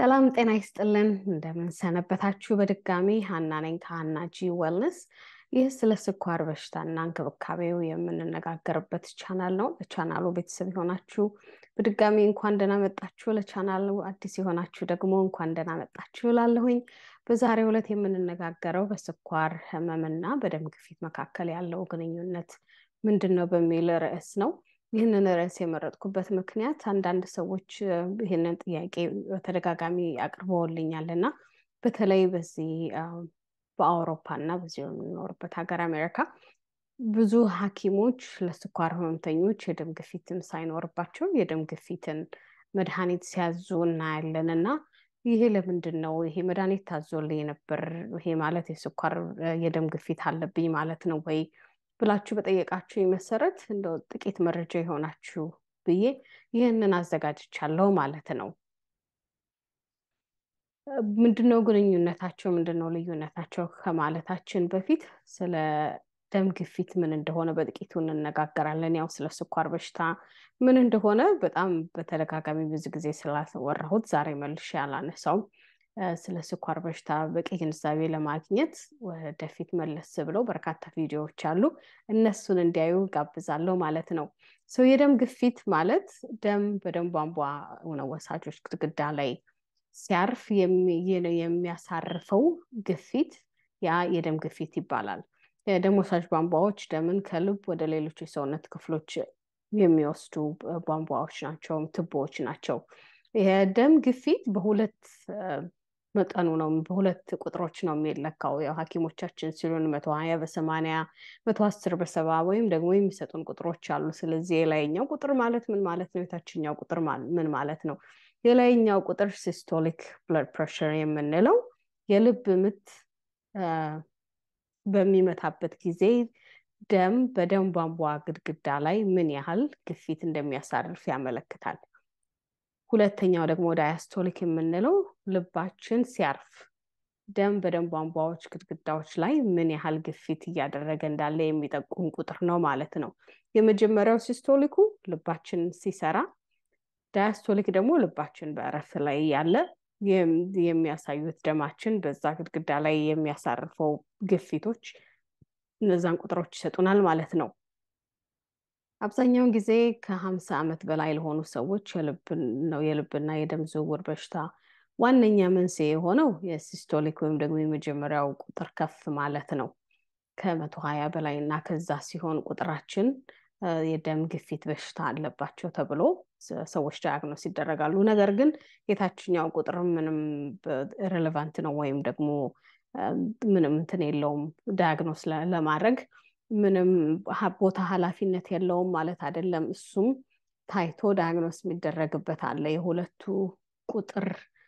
ሰላም ጤና ይስጥልን። እንደምን ሰነበታችሁ? በድጋሚ ሀና ነኝ ከሀና ጂ ዌልነስ። ይህ ስለ ስኳር በሽታና እንክብካቤው የምንነጋገርበት ቻናል ነው። ለቻናሉ ቤተሰብ የሆናችሁ በድጋሚ እንኳን ደህና መጣችሁ። ለቻናሉ አዲስ የሆናችሁ ደግሞ እንኳን ደህና መጣችሁ እላለሁኝ። በዛሬው ዕለት የምንነጋገረው በስኳር ህመምና በደም ግፊት መካከል ያለው ግንኙነት ምንድን ነው በሚል ርዕስ ነው። ይህንን ርዕስ የመረጥኩበት ምክንያት አንዳንድ ሰዎች ይህንን ጥያቄ በተደጋጋሚ አቅርበውልኛል እና በተለይ በዚህ በአውሮፓ እና በዚህ የምንኖርበት ሀገር አሜሪካ ብዙ ሐኪሞች ለስኳር ህመምተኞች የደም ግፊትን ሳይኖርባቸው የደም ግፊትን መድኃኒት ሲያዙ እናያለን እና ይሄ ለምንድን ነው? ይሄ መድኃኒት ታዞልኝ ነበር፣ ይሄ ማለት የስኳር የደም ግፊት አለብኝ ማለት ነው ወይ ብላችሁ በጠየቃችሁ መሰረት እንደው ጥቂት መረጃ የሆናችሁ ብዬ ይህንን አዘጋጅቻለሁ ማለት ነው። ምንድነው ግንኙነታቸው? ምንድነው ልዩነታቸው ከማለታችን በፊት ስለ ደም ግፊት ምን እንደሆነ በጥቂቱ እንነጋገራለን። ያው ስለ ስኳር በሽታ ምን እንደሆነ በጣም በተደጋጋሚ ብዙ ጊዜ ስላወራሁት ዛሬ መልሼ አላነሳውም። ስለ ስኳር በሽታ በቂ ግንዛቤ ለማግኘት ወደፊት መለስ ብለው በርካታ ቪዲዮዎች አሉ። እነሱን እንዲያዩ ጋብዛለሁ ማለት ነው። ሰው የደም ግፊት ማለት ደም በደም ቧንቧ ወሳጆች ግድግዳ ላይ ሲያርፍ የሚያሳርፈው ግፊት ያ የደም ግፊት ይባላል። የደም ወሳጅ ቧንቧዎች ደምን ከልብ ወደ ሌሎች የሰውነት ክፍሎች የሚወስዱ ቧንቧዎች ናቸው፣ ትቦዎች ናቸው። የደም ግፊት በሁለት መጠኑ ነው በሁለት ቁጥሮች ነው የሚለካው። ያው ሐኪሞቻችን ሲሉን መቶ ሀያ በሰማንያ መቶ አስር በሰባ ወይም ደግሞ የሚሰጡን ቁጥሮች አሉ። ስለዚህ የላይኛው ቁጥር ማለት ምን ማለት ነው? የታችኛው ቁጥር ምን ማለት ነው? የላይኛው ቁጥር ሲስቶሊክ ብለድ ፕሬሽር የምንለው የልብ ምት በሚመታበት ጊዜ ደም በደም ቧንቧ ግድግዳ ላይ ምን ያህል ግፊት እንደሚያሳርፍ ያመለክታል። ሁለተኛው ደግሞ ዳያስቶሊክ የምንለው ልባችን ሲያርፍ ደም በደም ቧንቧዎች ግድግዳዎች ላይ ምን ያህል ግፊት እያደረገ እንዳለ የሚጠቁም ቁጥር ነው ማለት ነው። የመጀመሪያው ሲስቶሊኩ ልባችን ሲሰራ፣ ዳያስቶሊክ ደግሞ ልባችን በእረፍት ላይ ያለ የሚያሳዩት ደማችን በዛ ግድግዳ ላይ የሚያሳርፈው ግፊቶች እነዛን ቁጥሮች ይሰጡናል ማለት ነው። አብዛኛውን ጊዜ ከሀምሳ ዓመት በላይ ለሆኑ ሰዎች ነው የልብና የደም ዝውውር በሽታ ዋነኛ መንስኤ የሆነው የሲስቶሊክ ወይም ደግሞ የመጀመሪያው ቁጥር ከፍ ማለት ነው። ከመቶ ሀያ በላይ እና ከዛ ሲሆን ቁጥራችን የደም ግፊት በሽታ አለባቸው ተብሎ ሰዎች ዳያግኖስ ይደረጋሉ። ነገር ግን የታችኛው ቁጥር ምንም ሬሌቫንት ነው ወይም ደግሞ ምንም እንትን የለውም ዳያግኖስ ለማድረግ ምንም ቦታ ኃላፊነት የለውም ማለት አይደለም። እሱም ታይቶ ዳያግኖስ የሚደረግበት አለ። የሁለቱ ቁጥር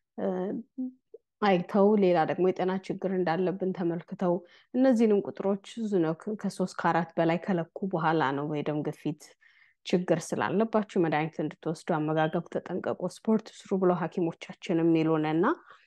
አይተው ሌላ ደግሞ የጤና ችግር እንዳለብን ተመልክተው እነዚህንም ቁጥሮች ብዙ ነው ከሶስት ከአራት በላይ ከለኩ በኋላ ነው የደም ግፊት ችግር ስላለባችሁ መድኃኒት እንድትወስዱ፣ አመጋገብ ተጠንቀቁ፣ ስፖርት ስሩ ብለው ሐኪሞቻችን የሚሉን እና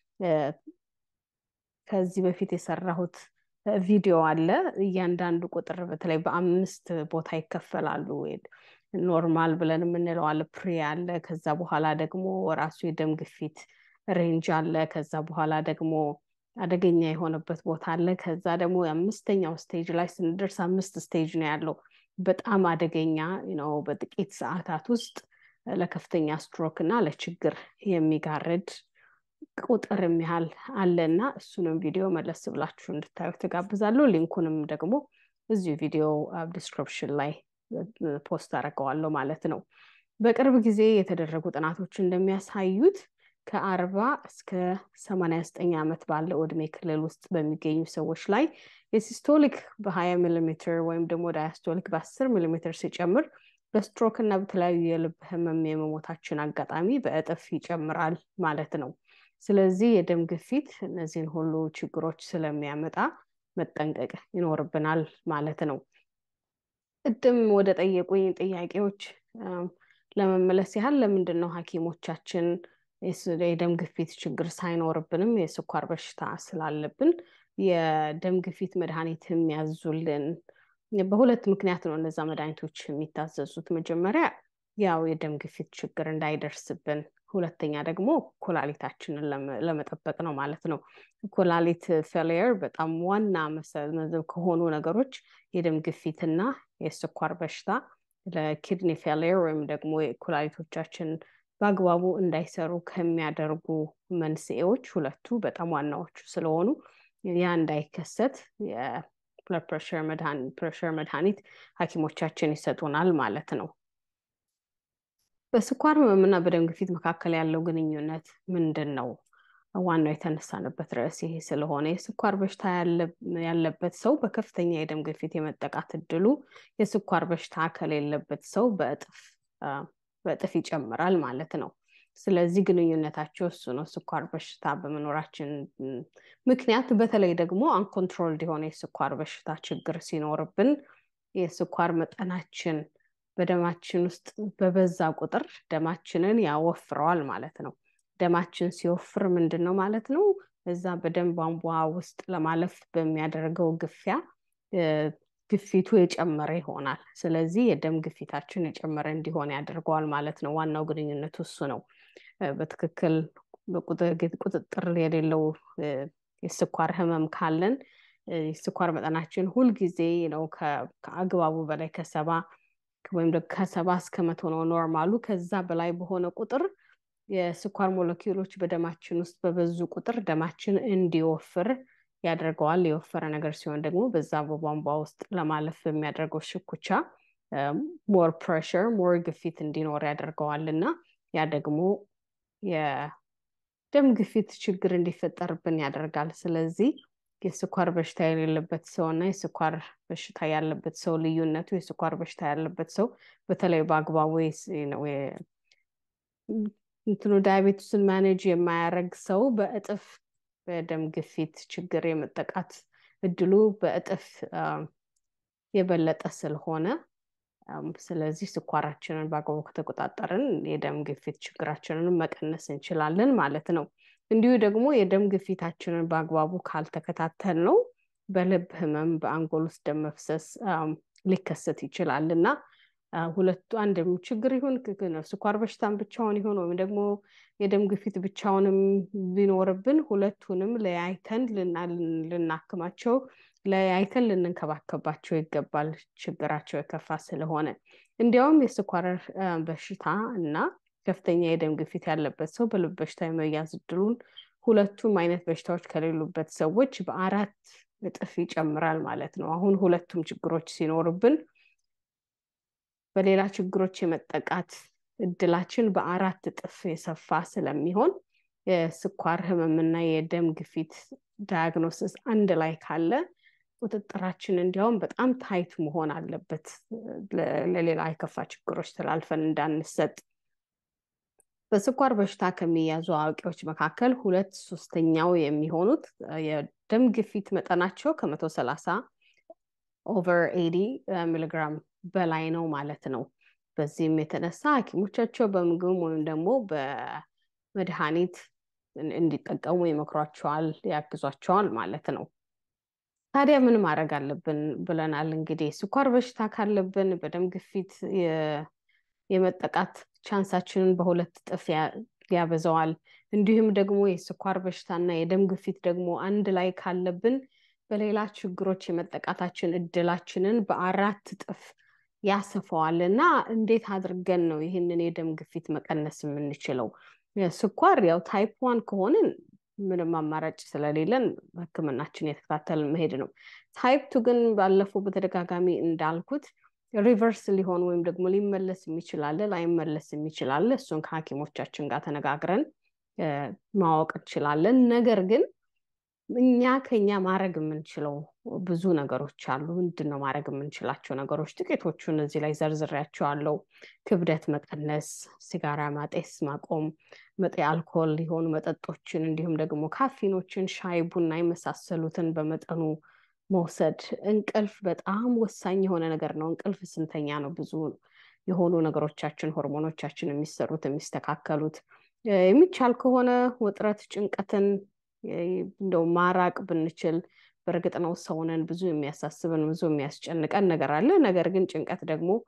ከዚህ በፊት የሰራሁት ቪዲዮ አለ። እያንዳንዱ ቁጥር በተለይ በአምስት ቦታ ይከፈላሉ። ኖርማል ብለን የምንለው አለ፣ ፕሪ አለ። ከዛ በኋላ ደግሞ ራሱ የደም ግፊት ሬንጅ አለ። ከዛ በኋላ ደግሞ አደገኛ የሆነበት ቦታ አለ። ከዛ ደግሞ የአምስተኛው ስቴጅ ላይ ስንደርስ አምስት ስቴጅ ነው ያለው። በጣም አደገኛ ነው። በጥቂት ሰዓታት ውስጥ ለከፍተኛ ስትሮክ እና ለችግር የሚጋርድ ቁጥር የሚያህል አለና እሱንም ቪዲዮ መለስ ብላችሁ እንድታዩ ትጋብዛለሁ። ሊንኩንም ደግሞ እዚሁ ቪዲዮ ዲስክሪፕሽን ላይ ፖስት አደርገዋለሁ ማለት ነው። በቅርብ ጊዜ የተደረጉ ጥናቶች እንደሚያሳዩት ከአርባ እስከ ሰማንያ ዘጠኝ ዓመት ባለው ዕድሜ ክልል ውስጥ በሚገኙ ሰዎች ላይ የሲስቶሊክ በሀያ ሚሊሜትር ወይም ደግሞ ዳያስቶሊክ በአስር ሚሊሜትር ሲጨምር በስትሮክ እና በተለያዩ የልብ ህመም የመሞታችን አጋጣሚ በእጥፍ ይጨምራል ማለት ነው። ስለዚህ የደም ግፊት እነዚህን ሁሉ ችግሮች ስለሚያመጣ መጠንቀቅ ይኖርብናል ማለት ነው። ቅድም ወደ ጠየቁኝ ጥያቄዎች ለመመለስ ያህል ለምንድን ነው ሐኪሞቻችን የደም ግፊት ችግር ሳይኖርብንም የስኳር በሽታ ስላለብን የደም ግፊት መድኃኒት የሚያዙልን? በሁለት ምክንያት ነው እነዛ መድኃኒቶች የሚታዘዙት። መጀመሪያ ያው የደም ግፊት ችግር እንዳይደርስብን ሁለተኛ ደግሞ ኩላሊታችንን ለመጠበቅ ነው ማለት ነው። ኩላሊት ፌሊየር በጣም ዋና መሰብ ከሆኑ ነገሮች የደም ግፊትና የስኳር በሽታ ለኪድኒ ፌሊየር ወይም ደግሞ ኩላሊቶቻችን በአግባቡ እንዳይሰሩ ከሚያደርጉ መንስኤዎች ሁለቱ በጣም ዋናዎቹ ስለሆኑ ያ እንዳይከሰት የብለድ ፕሬሸር መድኃኒት ሐኪሞቻችን ይሰጡናል ማለት ነው። በስኳር ህመምና በደም ግፊት መካከል ያለው ግንኙነት ምንድን ነው? ዋናው የተነሳንበት ርዕስ ይሄ ስለሆነ የስኳር በሽታ ያለበት ሰው በከፍተኛ የደም ግፊት የመጠቃት እድሉ የስኳር በሽታ ከሌለበት ሰው በእጥፍ በእጥፍ ይጨምራል ማለት ነው። ስለዚህ ግንኙነታቸው እሱ ነው። ስኳር በሽታ በመኖራችን ምክንያት በተለይ ደግሞ አንኮንትሮልድ የሆነ የስኳር በሽታ ችግር ሲኖርብን የስኳር መጠናችን በደማችን ውስጥ በበዛ ቁጥር ደማችንን ያወፍረዋል ማለት ነው። ደማችን ሲወፍር ምንድን ነው ማለት ነው? እዛ በደም ቧንቧ ውስጥ ለማለፍ በሚያደርገው ግፊያ ግፊቱ የጨመረ ይሆናል። ስለዚህ የደም ግፊታችን የጨመረ እንዲሆን ያደርገዋል ማለት ነው። ዋናው ግንኙነቱ እሱ ነው። በትክክል ቁጥጥር የሌለው የስኳር ህመም ካለን የስኳር መጠናችን ሁልጊዜ ነው ከአግባቡ በላይ ከሰባ ወይም ከሰባ እስከ መቶ ነው ኖርማሉ። ከዛ በላይ በሆነ ቁጥር የስኳር ሞለኪውሎች በደማችን ውስጥ በበዙ ቁጥር ደማችን እንዲወፍር ያደርገዋል። የወፈረ ነገር ሲሆን ደግሞ በዛ በቧንቧ ውስጥ ለማለፍ በሚያደርገው ሽኩቻ ሞር ፕሬሽር ሞር ግፊት እንዲኖር ያደርገዋል እና ያ ደግሞ የደም ግፊት ችግር እንዲፈጠርብን ያደርጋል። ስለዚህ የስኳር በሽታ የሌለበት ሰው እና የስኳር በሽታ ያለበት ሰው ልዩነቱ የስኳር በሽታ ያለበት ሰው በተለይ በአግባቡ እንትኑ ዳያቤቱስን ማኔጅ የማያደርግ ሰው በእጥፍ በደም ግፊት ችግር የመጠቃት እድሉ በእጥፍ የበለጠ ስለሆነ ስለዚህ ስኳራችንን በአግባቡ ከተቆጣጠርን የደም ግፊት ችግራችንን መቀነስ እንችላለን ማለት ነው። እንዲሁ ደግሞ የደም ግፊታችንን በአግባቡ ካልተከታተል ነው በልብ ህመም፣ በአንጎል ውስጥ ደም መፍሰስ ሊከሰት ይችላል እና ሁለቱ አንድ ችግር ይሁን ስኳር በሽታን ብቻውን ይሁን ወይም ደግሞ የደም ግፊት ብቻውንም ቢኖርብን ሁለቱንም ለያይተን ልናክማቸው ለያይተን ልንንከባከባቸው ይገባል። ችግራቸው የከፋ ስለሆነ እንዲያውም የስኳር በሽታ እና ከፍተኛ የደም ግፊት ያለበት ሰው በልብ በሽታ የመያዝ እድሉን ሁለቱም አይነት በሽታዎች ከሌሉበት ሰዎች በአራት እጥፍ ይጨምራል ማለት ነው። አሁን ሁለቱም ችግሮች ሲኖርብን በሌላ ችግሮች የመጠቃት እድላችን በአራት እጥፍ የሰፋ ስለሚሆን የስኳር ህመምና የደም ግፊት ዳያግኖሲስ አንድ ላይ ካለ ቁጥጥራችን እንዲያውም በጣም ታይት መሆን አለበት፣ ለሌላ የከፋ ችግሮች ተላልፈን እንዳንሰጥ። በስኳር በሽታ ከሚያዙ አዋቂዎች መካከል ሁለት ሶስተኛው የሚሆኑት የደም ግፊት መጠናቸው ከመቶ ሰላሳ ኦቨር ኤዲ ሚሊግራም በላይ ነው ማለት ነው። በዚህም የተነሳ ሐኪሞቻቸው በምግብም ወይም ደግሞ በመድኃኒት እንዲጠቀሙ ይመክሯቸዋል፣ ያግዟቸዋል ማለት ነው። ታዲያ ምን ማድረግ አለብን ብለናል። እንግዲህ ስኳር በሽታ ካለብን በደም ግፊት የመጠቃት ቻንሳችንን በሁለት እጥፍ ያበዛዋል። እንዲሁም ደግሞ የስኳር በሽታና የደም ግፊት ደግሞ አንድ ላይ ካለብን በሌላ ችግሮች የመጠቃታችን እድላችንን በአራት እጥፍ ያሰፋዋል እና እንዴት አድርገን ነው ይህንን የደም ግፊት መቀነስ የምንችለው? ስኳር ያው ታይፕ ዋን ከሆንን ምንም አማራጭ ስለሌለን ሕክምናችን የተከታተልን መሄድ ነው። ታይፕ ቱ ግን ባለፈው በተደጋጋሚ እንዳልኩት ሪቨርስ ሊሆን ወይም ደግሞ ሊመለስ የሚችላለ ላይመለስ የሚችላለ እሱን ከሐኪሞቻችን ጋር ተነጋግረን ማወቅ እንችላለን። ነገር ግን እኛ ከኛ ማድረግ የምንችለው ብዙ ነገሮች አሉ። ምንድን ነው ማድረግ የምንችላቸው ነገሮች? ጥቂቶቹን እዚህ ላይ ዘርዝሬያቸዋለሁ። ክብደት መቀነስ፣ ሲጋራ ማጤስ ማቆም፣ መጤ አልኮል የሆኑ መጠጦችን እንዲሁም ደግሞ ካፊኖችን፣ ሻይ ቡና የመሳሰሉትን በመጠኑ መውሰድ። እንቅልፍ በጣም ወሳኝ የሆነ ነገር ነው። እንቅልፍ ስንተኛ ነው ብዙ የሆኑ ነገሮቻችን ሆርሞኖቻችን የሚሰሩት የሚስተካከሉት። የሚቻል ከሆነ ውጥረት፣ ጭንቀትን እንደው ማራቅ ብንችል በእርግጥ ነው ሰውነን ብዙ የሚያሳስብን ብዙ የሚያስጨንቀን ነገር አለ። ነገር ግን ጭንቀት ደግሞ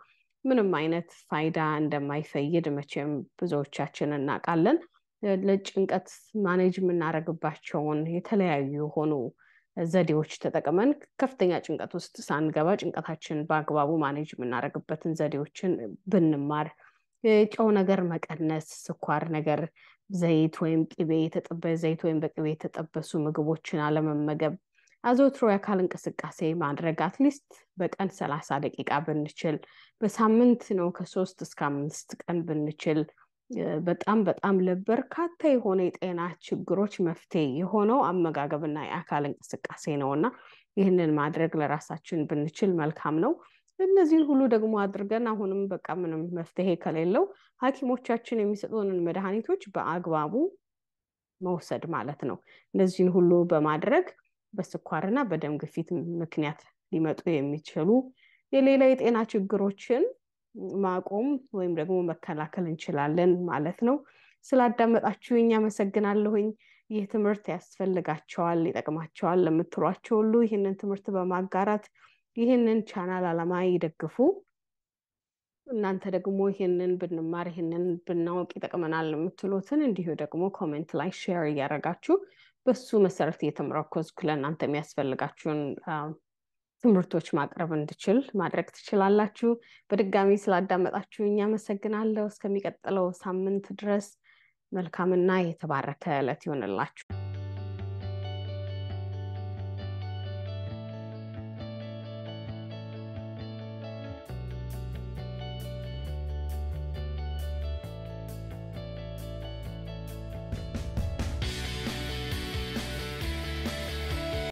ምንም አይነት ፋይዳ እንደማይፈይድ መቼም ብዙዎቻችን እናውቃለን። ለጭንቀት ማኔጅ የምናደርግባቸውን የተለያዩ የሆኑ ዘዴዎች ተጠቅመን ከፍተኛ ጭንቀት ውስጥ ሳንገባ ጭንቀታችን በአግባቡ ማኔጅ የምናደርግበትን ዘዴዎችን ብንማር፣ የጨው ነገር መቀነስ፣ ስኳር ነገር፣ ዘይት ወይም ቅቤ የተጠበሰ ዘይት ወይም በቅቤ የተጠበሱ ምግቦችን አለመመገብ፣ አዘውትሮ የአካል እንቅስቃሴ ማድረግ አትሊስት በቀን ሰላሳ ደቂቃ ብንችል፣ በሳምንት ነው ከሶስት እስከ አምስት ቀን ብንችል በጣም በጣም ለበርካታ የሆነ የጤና ችግሮች መፍትሄ የሆነው አመጋገብና የአካል እንቅስቃሴ ነው እና ይህንን ማድረግ ለራሳችን ብንችል መልካም ነው። እነዚህን ሁሉ ደግሞ አድርገን አሁንም በቃ ምንም መፍትሄ ከሌለው ሐኪሞቻችን የሚሰጡንን መድኃኒቶች በአግባቡ መውሰድ ማለት ነው። እነዚህን ሁሉ በማድረግ በስኳርና በደም ግፊት ምክንያት ሊመጡ የሚችሉ የሌላ የጤና ችግሮችን ማቆም ወይም ደግሞ መከላከል እንችላለን ማለት ነው። ስላዳመጣችሁኝ አመሰግናለሁኝ። ይህ ትምህርት ያስፈልጋቸዋል፣ ይጠቅማቸዋል ለምትሏቸው ሁሉ ይህንን ትምህርት በማጋራት ይህንን ቻናል ዓላማ ይደግፉ። እናንተ ደግሞ ይህንን ብንማር ይህንን ብናውቅ ይጠቅመናል የምትሉትን እንዲሁ ደግሞ ኮሜንት ላይ ሼር እያደረጋችሁ በሱ መሰረት እየተመረኮዝኩ ለእናንተ የሚያስፈልጋችሁን ትምህርቶች ማቅረብ እንድችል ማድረግ ትችላላችሁ። በድጋሚ ስላዳመጣችሁኝ አመሰግናለሁ። እስከሚቀጥለው ሳምንት ድረስ መልካምና የተባረከ ዕለት ይሆንላችሁ።